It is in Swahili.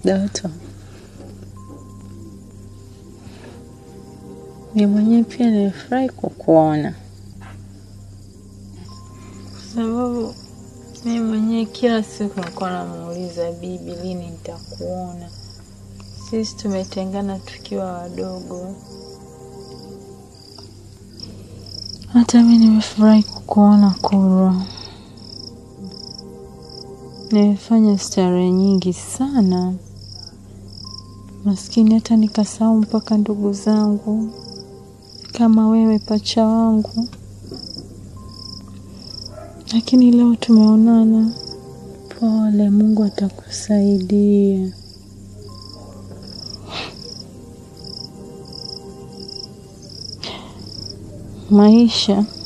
Doto, mi mwenyewe pia nilifurahi kukuona, kwa sababu mi mwenyewe kila siku nilikuwa namuuliza bibi, lini nitakuona? Sisi tumetengana tukiwa wadogo. Hata mi nimefurahi kukuona Kurwa. Nimefanya starehe nyingi sana, maskini, hata nikasahau mpaka ndugu zangu kama wewe pacha wangu, lakini leo tumeonana. Pole, Mungu atakusaidia. Maisha